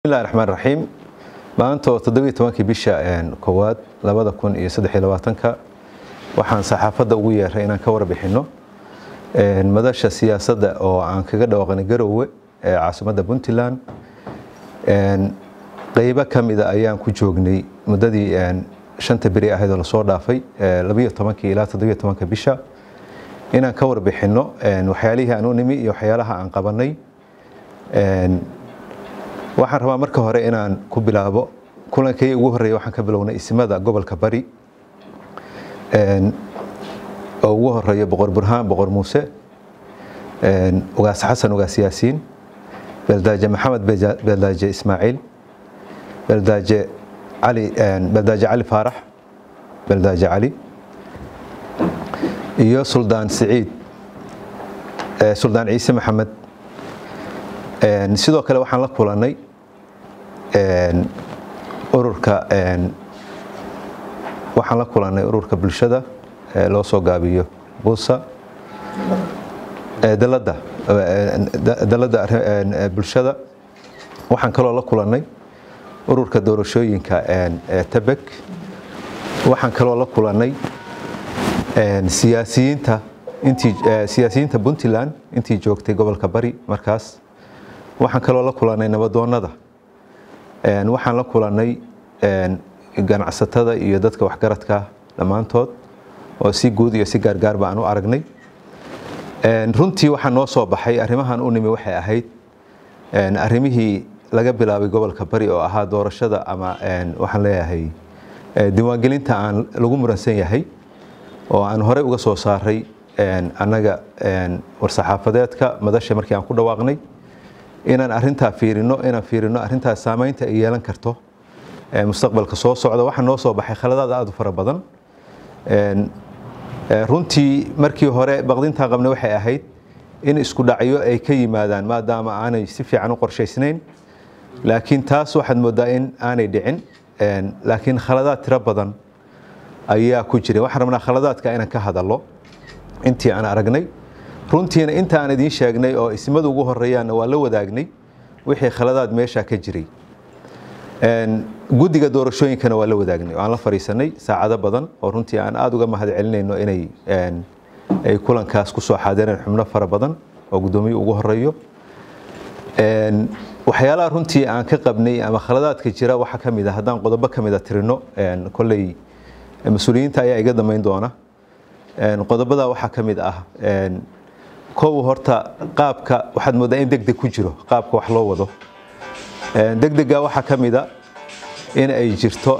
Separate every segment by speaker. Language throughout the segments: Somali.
Speaker 1: bismillahi raxmaan raxiim maanta oo toddobiyo tobankii bisha koowaad labada kun iyo saddex iyo labaatanka waxaan saxaafadda ugu yeeray inaan ka warbixinno madasha siyaasadda oo aan kaga dhawaaqnay garowe ee caasimadda puntland qeybo ka mida ayaan ku joognay muddadii shanta beri ahayd oo lasoo dhaafay labayo tobankii ilaa toddobiyo tobanka bisha inaan ka warbixinno waxyaalihii aan u nimi iyo waxyaalaha aan qabanay waxaan rabaa marka hore inaan ku bilaabo kulankii ugu horeeya waxaan ka bilownay ismada gobolka bari oo ugu horeeya boqor burhaan boqor muuse ugaas xasan ugaas yaasiin beeldaaje maxamed beeldaaje ismaaciil beeldaaje cali beeldaaje cali faarax beeldaaje cali iyo suldaan siciid suldaan ciise maxamed sidoo kale waxaan la kulanay ururka waxaan la kulanay ururka bulshada loo soo gaabiyo buusa dalada dalada bulshada waxaan kaloo la kulanay ururka doorashooyinka tebek waxaan kaloo la kulanay siyaasiyiinta intii siyaasiyiinta puntland intii joogtay gobolka bari markaas waxaan kaloo la kulanay nabadoonnada waxaan la kulanay ganacsatada iyo dadka waxgaradka dhammaantood oo si guud iyo si gaargaarba aan u aragnay runtii waxaa noo soo baxay arrimahan u nimi waxay ahayd arrimihii laga bilaabay gobolka bari oo ahaa doorashada ama waxaan leeyahay diiwaangelinta aan lagu muransan yahay oo aan horey uga soo saaray annaga war-saxaafadeedka madasha markii aan ku dhawaaqnay inaan arintaa fiirino inaan fiirino arintaas saamaynta ay yeelan karto mustaqbalka soo socda waxaa noo soo baxay khaladaad aad u fara badan runtii markii hore baqdintaa qabna waxay ahayd in isku dhacyo ay ka yimaadaan maadaama aanay si fiican u qorshaysnayn laakiin taas waxaad moodaa in aanay dhicin laakiin khaladaad tiro badan ayaa ku jira waxaan rabnaa khaladaadka inaan ka hadallo intii aan aragnay runtiina inta aan idiin sheegnay oo ismadu ugu horeeyaanna waa la wadaagnay wixii khaladaad meesha ka jiray guddiga doorashooyinkana waa la wadaagnay aan la fariisanay saacado badan oo runtii aan aada uga mahad celinayno inay ay kulankaas ku soo xaadireen xubno fara badan oo guddoomiye ugu horeeyo waxyaalaha runtii aan ka qabnay ama khaladaadka jira waxaa ka mid a haddaan qodobo ka mida tirino kolley mas-uuliyiinta ayaa iga damayn doona qodobada waxaa ka mid ah kow horta qaabka waxaad moodaa in degdeg ku jiro qaabka wax loo wado degdega waxaa ka mida in ay jirto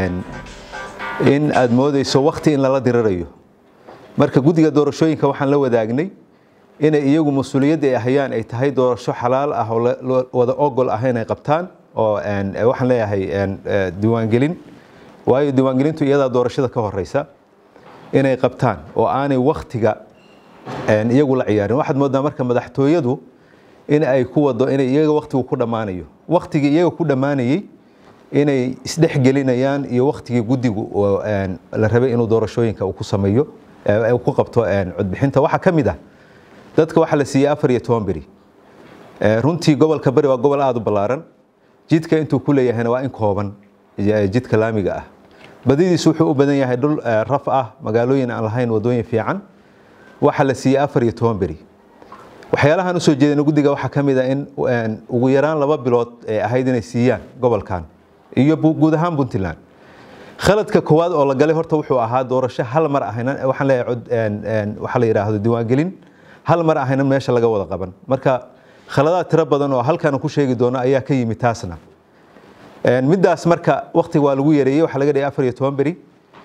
Speaker 1: in aad moodeyso wakti in lala dirirayo marka guddiga doorashooyinka waxaan la wadaagnay inay iyagu mas-uuliyadda ay hayaan ay tahay doorasho xalaal ah oo wada ogol ah inay qabtaan oo waxaan leeyahay diiwaangelin waayo diiwaangelintu iyadaa doorashada ka horeysa inay qabtaan oo aanay waktiga iyagu la ciyaarin waxaad moodaa marka madaxtooyadu in ay ku wado inay iyaga waktigu ku dhammaanayo waktigii iyaga ku dhammaanayey inay isdhexgelinayaan iyo waktigii guddigu la rabay inuu doorashooyinka uu ku sameeyo ku qabto codbixinta waxaa ka mid ah dadka waxaa la siiyey afar iyo toban beri runtii gobolka bari waa gobol aada u ballaaran jidka intuu ku leeyahayna waa in kooban jidka laamiga ah badidiisu wuxuu u badan yahay dhul raf ah magaalooyin aan lahayn wadooyin fiican waxaa la siiyey afar iyo toban beri waxyaalahaan usoo jeedana guddiga waxaa ka mid a in ugu yaraan laba bilood ee ahayd inay siiyaan gobolkan iyo guud ahaan puntland khaladka koowaad oo la galay horta wuxuu ahaa doorasho hal mar ahaynan waxaan leeyahay waxaa la yidhaahdo diiwaangelin hal mar ahaynan meesha laga wada qaban marka khaladaad tiro badan oo halkaan ku sheegi doono ayaa ka yimid taasna middaas marka waktiga waa lagu yareeyey waxaa laga dhigay afar iyo toban beri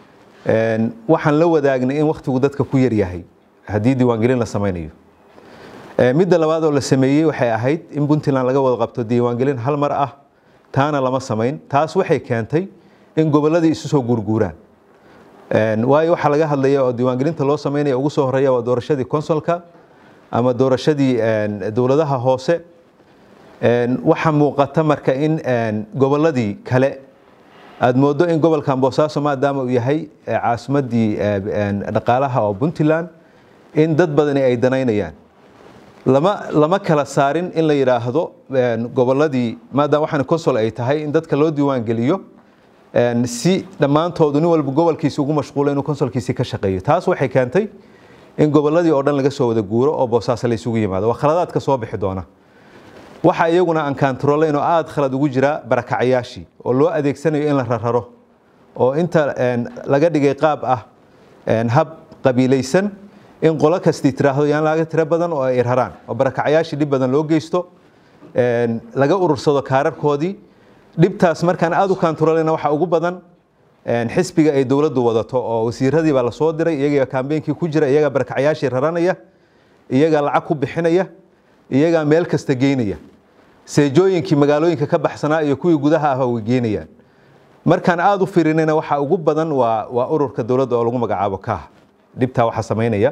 Speaker 1: waxaan la wadaagnay in waktigu dadka ku yaryahay haddii diiwaangelin la samaynayo midda labaad oo la sameeyey waxay ahayd in puntland laga wada qabto diiwaangelin hal mar ah taana lama samayn taas waxay keentay in gobolladii isu soo guurguuraan waayo waxaa laga hadlaya oo diiwaangelinta loo samaynaya ugu soo horeeya waa doorashadii consolka ama doorashadii dowladaha hoose waxaa muuqata marka in gobolladii kale aad moodo in gobolkan boosaaso maadaama uu yahay caasimadii dhaqaalaha oo puntland in dad badani ay danaynayaan lama lama kala saarin in la yidhaahdo gobolladii maadaama waxaan consol ay tahay in dadka loo diiwaan geliyo si dhammaantoodu nin walba gobolkiisi ugu mashquulo inuu consolkiisii ka shaqeeyo taas waxay keentay in gobolladii oo dhan laga soo wada guuro oo boosaaso la isugu yimaado waa khaladaadka soo bixi doona waxa iyaguna aan kaantaroolayn oo aada khalad ugu jira barakacayaashii oo loo adeegsanayo in la rararo oo inta laga dhigay qaab ah hab qabiilaysan in qolo kastii tiraahdo yaan laga tiro badan oo ay raraan oo barakacayaashii dhib badan loo geysto laga urursado kaararkoodii dhibtaas markaan aada u kaantarooleyna waxaa ugu badan xisbiga ay dowladdu wadato oo wasiiradii baa lasoo diray iyagaa kambeynkii ku jira iyagaa barakacayaashii raranaya iyagaa lacag ku bixinaya iyagaa meel kasta geynaya seejooyinkii magaalooyinka ka baxsanaa iyo kuwii gudaha ah way geynayaan markaan aada u fiirinayna waxaa ugu badan waa waa ururka dowladda oo lagu magacaabo kaah dhibtaa waxaa samaynaya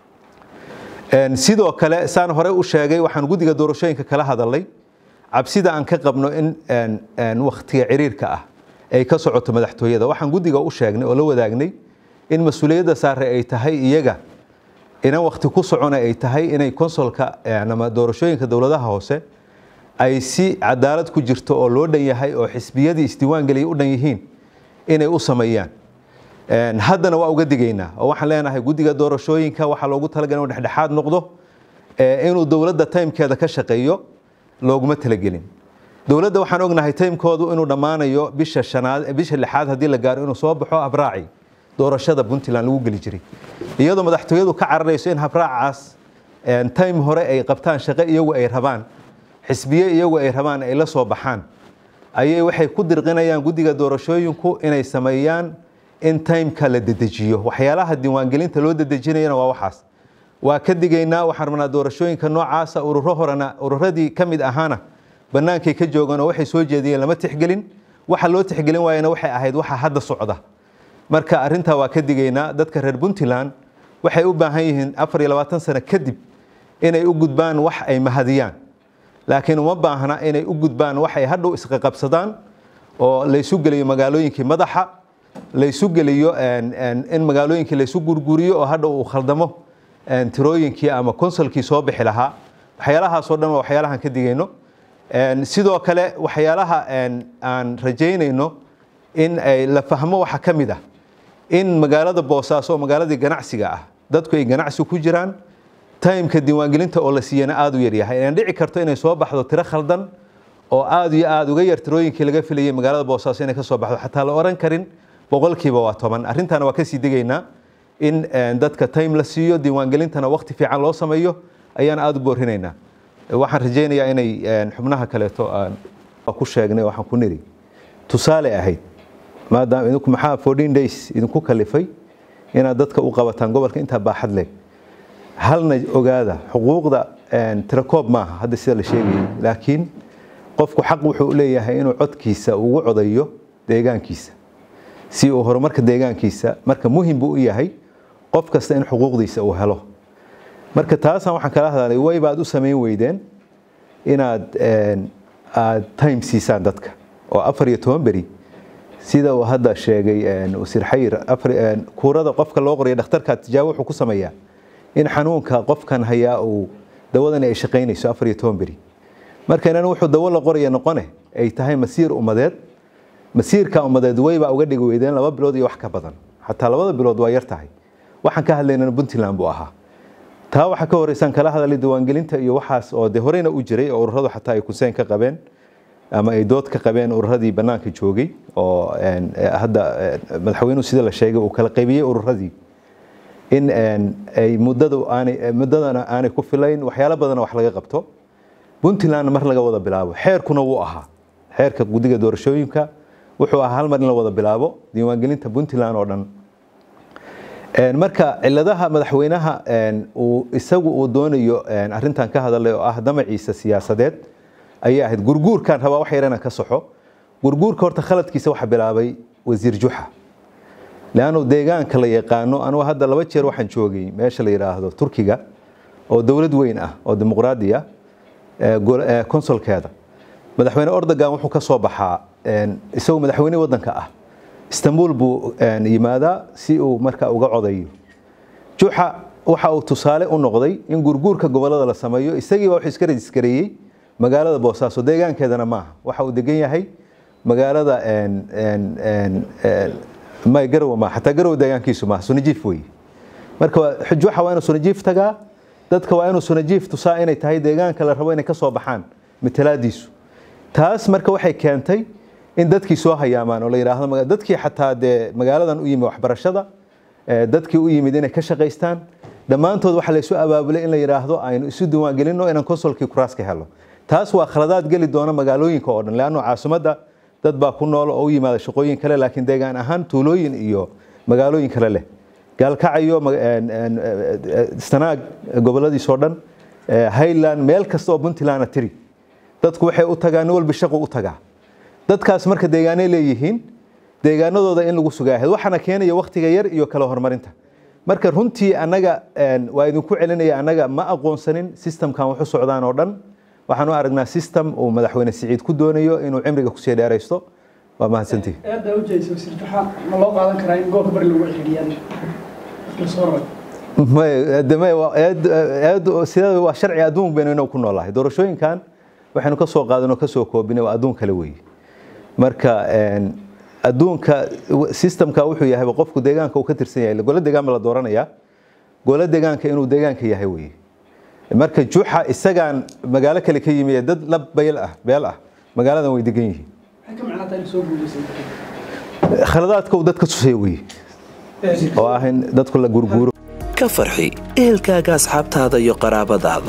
Speaker 1: sidoo kale saan hore u sheegay waxaan guddiga doorashooyinka kala hadalnay cabsida aan ka qabno in wakhtiga ciriirka ah ay ka socoto madaxtooyada waxaan guddiga u sheegnay oo la wadaagnay in mas-uuliyadda saare ay tahay iyaga inan wakhti ku socona ay tahay inay konsolka ama doorashooyinka dowladaha hoose ay si cadaalad ku jirto oo loo dhan yahay oo xisbiyadii isdiiwaan geliyay u dhan yihiin inay u sameeyaan haddana waa uga digaynaa oo waxaan leenahay guddiga doorashooyinka waxaa loogu talagalay inuu dhexdhexaad noqdo inuu dowladda timekeeda ka shaqeeyo looguma talagelin dowladda waxaan ognahay timekoodu inuu dhammaanayo bisha shanaad bisha lixaad haddii la gaaro inuu soo baxo habraaci doorashada puntland lagu geli jiray iyadoo madaxtooyadu ka cararayso in habraacaas time hore ay qabtaan shaqo iyagu ay rabaan xisbiye iyagu ay rabaan ay la soo baxaan ayay waxay ku dirqinayaan guddiga doorashooyinku inay sameeyaan in timeka la dedejiyo waxyaalaha diiwaangelinta loo dedejinayana waa waxaas waa ka digaynaa waxaan rabnaa doorashooyinka noocaasa ururo horena ururadii ka mid ahaana bannaankay ka joogaan oo waxay soo jeediyeen lama tixgelin waxa loo tixgelin waayana waxay ahayd waxa hadda socda marka arrintaa waa ka digaynaa dadka reer puntland waxay u baahan yihiin afar iyo labaatan sano kadib inay u gudbaan wax ay mahadiyaan laakiin uma baahna inay u gudbaan wax ay hadhow isqaqabsadaan oo laysu geliyo magaalooyinkii madaxa laysu geliyo in magaalooyinkii laysu gurguriyo oo hadhow uu khaldamo tirooyinkii ama konsolkii soo bixi lahaa waxyaalahaasoo dhan waa waxyaalahan ka digayno sidoo kale waxyaalaha aan rajaynayno in ay la fahmo waxa ka mid ah in magaalada boosaaso oo magaaladii ganacsiga ah dadku ay ganacsi ku jiraan timeka diiwaangelinta oo la siiyana aada u yaryahay inaan dhici karto inay soo baxdo tiro khaldan oo aada iyo aada uga yar tirooyinkii laga filayay magaalada boosaaso inay ka soo baxdo xataa la oran karin boqolkiiba waa toban arrintaana waa kasii digaynaa in dadka time la siiyo diiwaangelintana waqti fiican loo sameeyo ayaan aada u boorinaynaa waxaan rajaynayaa inay xubnaha kaleeto aan ku sheegnay waxaan ku niri tusaale ahayd maadaama idinku maxaa fourteen days idinku kalifay inaad dadka u qabataan gobolka intaa baaxad leh halna ogaada xuquuqda tirakoob maaha hadda sida la sheegayay laakiin qofku xaq wuxuu leeyahay inuu codkiisa ugu codayo deegaankiisa si uu horumarka deegaankiisa marka muhim buu u yahay qof kasta in xuquuqdiisa uu helo marka taasaan waxaan kala hadalay way baad u samayn weydeen inaad aad time siisaan dadka oo afar iyo toban beri sida uu hadda sheegay wasiir xayir kuurada qofka loo qorayo dhakhtarka tijaabo wuxuu ku sameeyaa in xanuunka qofkan hayaa uu dawadani ay shaqaynayso afar iyo toban beri marka inan wuxuu dawo la qoraya noqone ay tahay masiir ummadeed masiirka ummadeed waybaa uga dhigi weydeen laba bilood iyo wax ka badan xataa labada bilood waa yar tahay waxaan ka hadlaynana puntland buu ahaa taa waxaa ka horeysaan kala hadalay diiwaangelinta iyo waxaas oo de horeyna u jiray oo ururadu xataa ay kuseen ka qabeen ama ay dood ka qabeen ururadii bannaanka joogay oo hadda madaxweynuhu sida la sheegay uu kala qaybiyey ururadii in ay muddadu aanay muddadana aanay ku filayn waxyaalo badana wax laga qabto puntlandna mar laga wada bilaabo xeerkuna wuu ahaa xeerka guddiga doorashooyinka wuxuu ahaa hal mar in la wada bilaabo diiwaangelinta puntland oo dhan marka ciladaha madaxweynaha uu isagu uu doonayo arrintan ka hadalay oo ah damaciisa siyaasadeed ayay ahayd gurguurkan rabaa wax yarana ka soxo gurguurka horta khaladkiisa waxa bilaabay wasiir juxa leannu deegaanka la yaqaano anugu hadda laba jeer waxaan joogay meesha la yidhaahdo turkiga oo dowlad weyn ah oo dimuqraadi ah konsolkeeda madaxweyne ordogan wuxuu ka soo baxaa isagoo madaxweyne waddanka ah istanbul buu yimaadaa si uu marka uga codayo juxa waxa uu tusaale u noqday in gurguurka gobolada la sameeyo isagiiba wuxuu iska rejiskareeyey magaalada boosaaso deegaankeedana maaha waxa uu degan yahay magaalada may garowe maaha xataa garowe deegaankiisu maaha sunajiif weeye marka xujuuxa waa inuu sunajiif tagaa dadka waa inuu sunajiif tusaa inay tahay deegaanka la rabo inay ka soo baxaan matalaadiisu taas marka waxay keentay in dadkii soo hayaamaan oo la yidhaahdo dadkii xataa dee magaaladan u yimi waxbarashada dadkii u yimid inay ka shaqaystaan dhammaantood waxaa laysu abaabulay in la yidhaahdo aynu isu diiwaangelinno inaan konsolkii kuraas ka helo taas waa khaladaad geli doona magaalooyinka oo dhan leanno caasimadda dad baa ku nool oo u yimaada shaqooyin kale laakiin deegaan ahaan tuulooyin iyo magaalooyin kale leh gaalkacayo sanaag goboladiisoo dhan highland meel kasta oo puntlandna tiri dadku waxay u tagaan nin walba shaqu u tagaa dadkaas marka deegaanay leeyihiin deegaanadooda in lagu sugaahayd waxaana keenaya wakhtiga yar iyo kala horumarinta marka runtii annaga waa idinku celinaya annaga ma aqoonsanin systemkan waxu socdaan oo dhan waxaan u aragnaa system uu madaxweyne siciid ku doonayo inuu cimriga kusii dheeraysto waa mahadsantihi
Speaker 2: eedda ujeedsa wasiir juxa ma loo qaadan karaa in gobolka bari lagu xidhiyaan
Speaker 1: sida waa sharci adduun baynu inagu ku noolahay doorashooyinkan waxaynu ka soo qaadanoo ka soo koobinay waa adduun kale weeye marka adduunka systemka wuxuu yahay qofku deegaanka uu ka tirsan yahay gole deegaan ba la dooranayaa gole deegaanka inuu deegaanka yahay weeye marka juxa isagaan magaalo kale ka yimi dad la beel ah beel ah magaaladan way degan yihiin khaladaadka uu dadka tusaya weeye oo ah in dadku la gurguuro
Speaker 3: ka farxi ehelkaaga asxaabtaada iyo qaraabadaada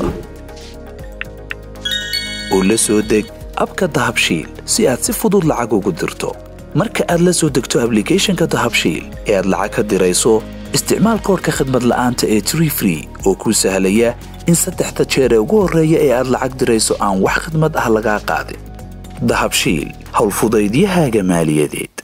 Speaker 3: oo la soo deg abka dahabshiil si aad si fudud lacag ugu dirto marka aad la soo degto ablicathonka dahabshiil ee aad lacag ka dirayso isticmaal koorka khadmad la'aanta ee tree free oo kuu sahlaya in saddexda jeer ee ugu horreeya ee aad lacag dirayso aan wax khidmad ah lagaa qaadin dahabshiil howlfudaydiyahaaga maaliyadeed